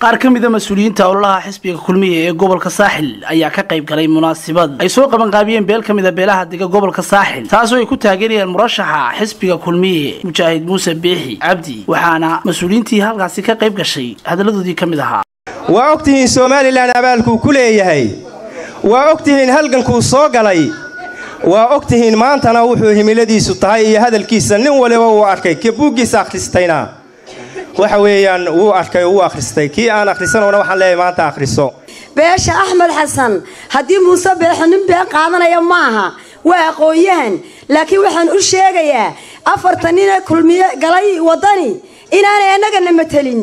qaar ka mida mas-uuliyiinta ololaha xisbiga kulmiya ee gobolka saaxil ayaa ka qayb galay munaasabad ay soo qabanqaabiyeen beel ka mida beelaha dega gobolka saaxil taasoo ay ku taageerayeen murashaxa xisbiga kulmiye mujaahid muuse biixi cabdi waxaana mas-uuliyiintii halkaasi ka qayb gashay hadalladoodii ka mid ahaa waa og tihiin somalilan abaalkuu ku leeyahay waa og tihiin halgankuu soo galay waa og tihiin maantana wuxuu himiladiisu tahay iyo hadalkiisa nin waliba uu arkay kii buuggiisa akhristayna waxa weeyaan wuu arkay wuu akhristay kii aan akhrisanowna waxaan leeyahay maanta akhriso beesha axmed xasan haddii muuse beexo nin been qaadanaya maaha waa aqoon-yahan laakiin waxaan u sheegayaa afartan nina kulmiye galay waddani inaanay annagana matelin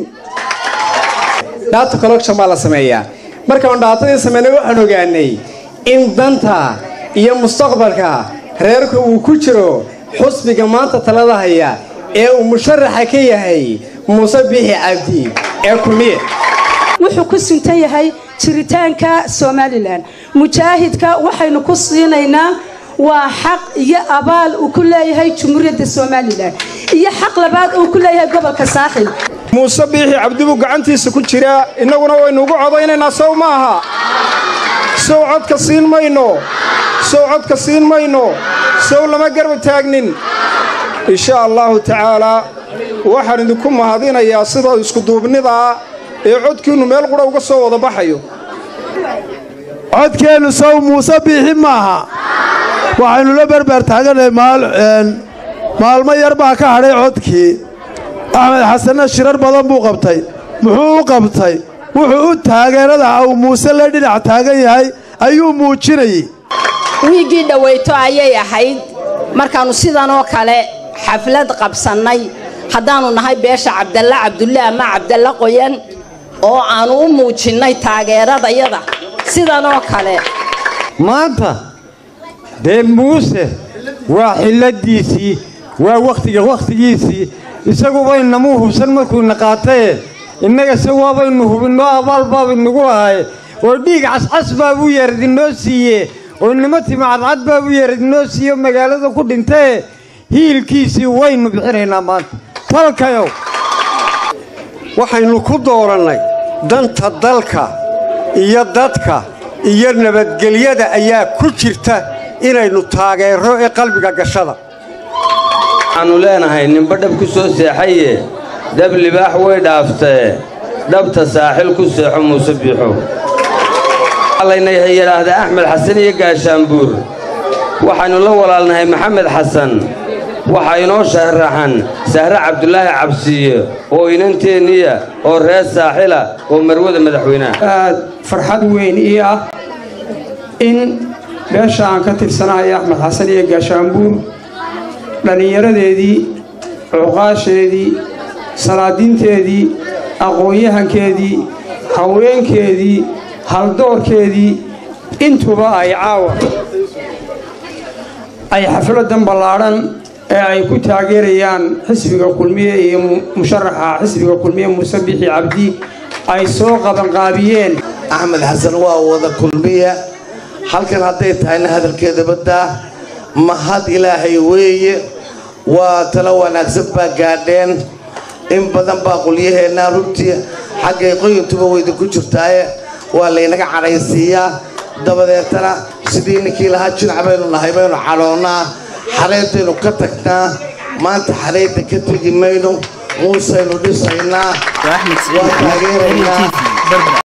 dhaata collection baa la sameeyaa markaan dhaatadii sameynay waxaan ogaanay in danta iyo mustaqbalka reerka uu ku jiro xusbiga maanta talada haya ee uu musharaxa ka yahay muuse biixi cabdi ee kulmiye wuxuu ku suntan yahay jiritaanka somalilan mujaahidka waxaynu ku siinaynaa waa xaq iyo abaal uu ku leeyahay jumhuuriyadda somalilan iyo xaq labaad uu ku leeyahay gobolka saaxil muuse biixi cabdibuu gacantiisa ku jiraa innaguna waynuugu codaynaynaa sow ma aha sow codka siin mayno sow codka siin mayno sow lama garba taagnin insha allaahu tacaalaa waxaan idinku mahadinayaa sida iskuduubnidaa ee codkiinnu meel qudha uga soo wada baxayo codkeennu sow muuse biixi maaha waxaynu la berber taaganahay maalmo yar baa ka hadhay codkii axmed xasanna shirar badan buu qabtay muxuu u qabtay wuxuu u taageerada uu muuse la dhinac taagan yahay ayuu muujinayey wiiggii dhowayto ayay ahayd markaannu sidanoo kale xaflad qabsannay haddaannu nahay beesha cabdalle cabdulle ama cabdalle qoyan oo aannu u muujinnay taageeradayada sidanoo kale maanta dee muuse waa xilladiisii waa wakhtiga wakhtigiisii isagubaynamuu hubsan markuuna qaataye innaga se waabaynu hubinoo abaal baabaynugu lahay oo dhiig cascas baabuu yeeradinoo siiye oo nimo tima cadcad baabuu yeeradinoo siiye oo magaalada ku dhintaye hiilkiisii waynu bixinaynaa maanta talkayow waxaynu ku doorannay danta dalka iyo dadka iyo nabadgelyada ayaa ku jirta inaynu taageerro ee qalbiga gashada waxaannu leenahay ninba dhab ku soo seexaye dab libaax way dhaaftee dhabta saaxil ku seexo muuse biixo layna yidhaahdaa axmed xasan iyo gaashaanbuur waxaynu la walaalnahay maxamed xasan waxaa inoo sharaxan sahre cabdulaahi cabsiye oo inanteenniya oo reer saaxila oo marwada madaxweynaha aad farxad weyn ii ah in beesha aan ka tirsanahay axmed xasan iyo gaashaanbuur dhallinyaradeedii cuqaasheedii salaadiinteedii aqoon-yahankeedii haweenkeedii haldoorkeedii intuba ay caawa ay xafladan ballaadhan ee ay ku taageerayaan xisbiga kulmiye iyo musharaxa xisbiga kulmiye muuse bixi cabdi ay soo qabanqaabiyeen axmed xasan waa wada kulmiya halkan hadday tahayna hadalkeeda baddaa mahad ilaahay weeye waa talo wanaagsan baa gaadheen in badan baa qulyaheennaa runtii xaggay qoyintuba weydinku jirtaaye waa laynaga cadhaysiiyaa dabadeetana sidii ninkii lahaa jinac baynu nahay baynu cadhoonnaa xaraydaynu ka tagnaa maanta xaraydda ka tegi mayno muusaynu dhisaynaa waa taageeraynaa